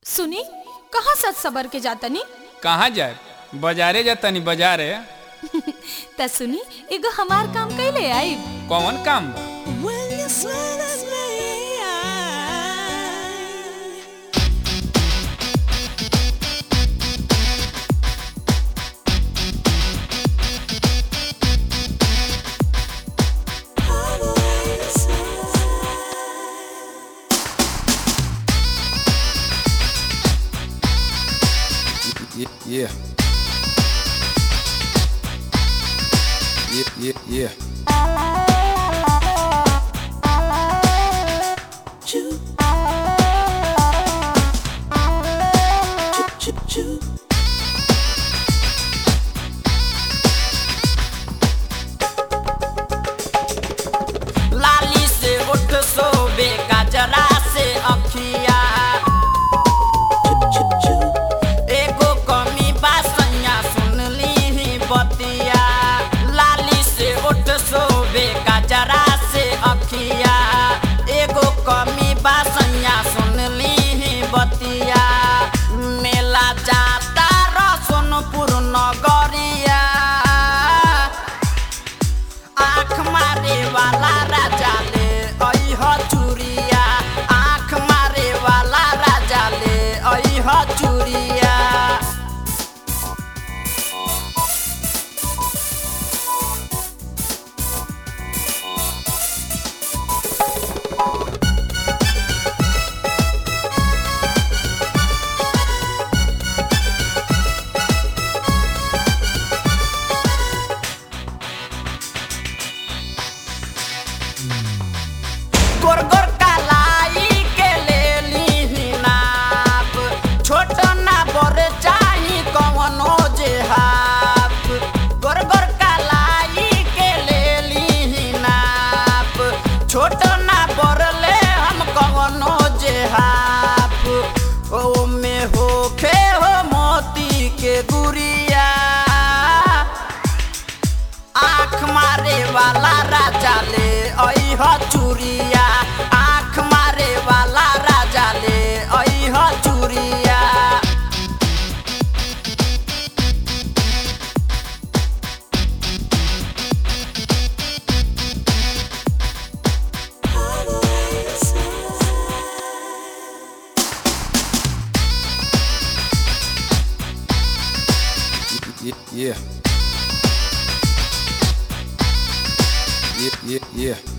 सुनी कहाँ सच सबर के जातनी कहाँ जाए बाजारे जातनी बाजारे त सुनी एगो हमार काम कैले आई कौन काम बा When you smile at me, Yeah, yeah. Yeah, yeah, yeah. choo. Choo, choo, choo. लाली से उठ सोबे गजरा से अखिया Choo, choo. एगो कमी बासैया सुन ली बतिया लाली से उठ सोबे गजरा से अखिया एगो कमी बासैया सुन ली बतिया मेला जाता र सोनपुर नगरिया आँख मारे वाला राजा ले ऐह चुरिया आँख मारे वाला राजा ले ऐह चुरिया गोर गोर कलाई के ले ली नाप छोट ना बर चाही कवनो जे हाप गोर गोर कलाई के ले ली नाप छोट ना बर ले हम कवनो जे हाप ओ में होखे हो मोती के गुरिया आँख मारे वाला राजा ले ऐह चुरिया आँख मारे वाला राजा ले ऐह चुरिया Yeah, yeah. Yeah, yeah, yeah.